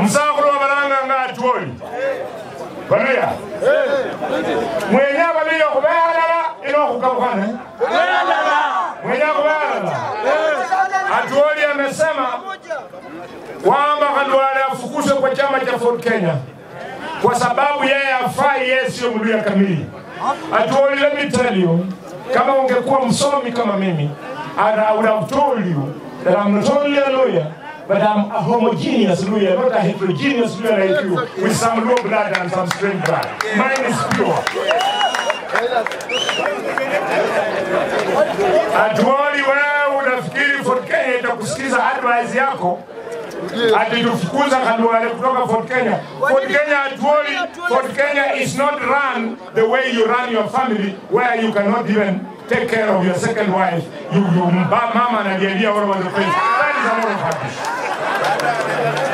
Msakhulu wa balanga nga atwoli. Baluya. Mwenya baluya kubealala ino kukabukana. Mwenya kubealala. Atwoli amesema kwamba Khalwale afukuzwe kwa chama cha Ford Kenya kwa sababu yeye hafai, yeye sio Mluya kamili. Atwoli, let me tell you, kama ungekuwa msomi kama mimi, and I would have told you that I'm not only a lawyer, but I'm a homogeneous lawyer, not a heterogeneous lawyer like you, with some low blood and some strange blood. Mine is pure. Atuoli, wewe unafikiri Ford Kenya itakusikiza advice yako ati tufukuza Khalwale kutoka Fort Kenya. Fort Kenya Atuoli, Fort Kenya is not run the way you run your family where you cannot even take care of your second wife. You, you mba- mama analialia all over the place. That is a lot of rubbish.